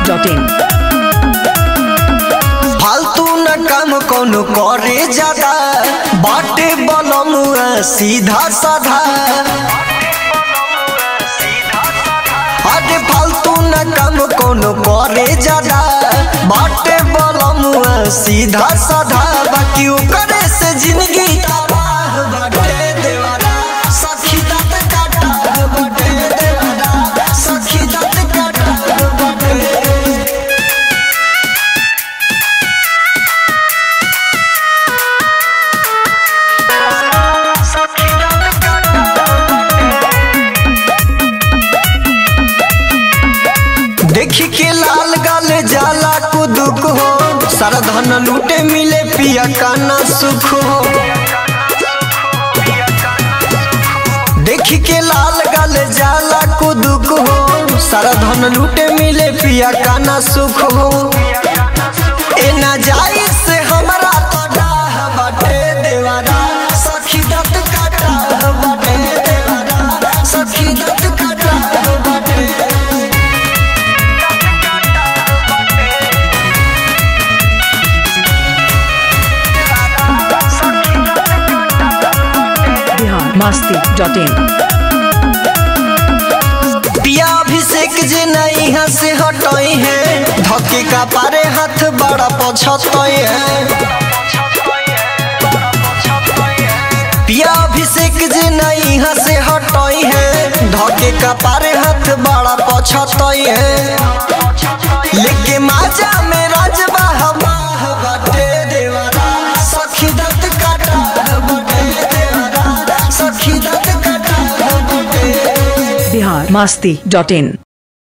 masti.in फालतू न काम कोनो करे ज्यादा बाटे बनमुआ सीधा साधा अरे फालतू न काम कोनो करे ज्यादा बाटे बनमुआ सीधा साधा बाकी ओकरे से जिंदगी तबाह बाटे देवारा सखी दत काटा बाटे देवारा सखी दत काटा बाटे देखी के लाल गाल जाला कुदुक हो सारा धन लूटे मिले पिया काना सुख हो देखी के लाल गाल जाला कुदुक हो सारा धन लूटे मिले पिया काना सुख हो ए ना जाई से हमरा तो डाह बाटे देवारा सखी दत काटा बाटे देवारा सखी दत काटा बाटे Bihar masti.in पिया अभिषेक जे नहीं यहाँ से हटई है धके का पारे हाथ बड़ा पछतई है पिया अभिषेक जे नहीं यहाँ से हटई है धके का पारे हाथ बड़ा पछतई है लेके माजा में राजबा हमाह बाटे देवारा सखी दत्त काटा बाटे देवारा सखी दत्त काटा बाटे Bihar masti.in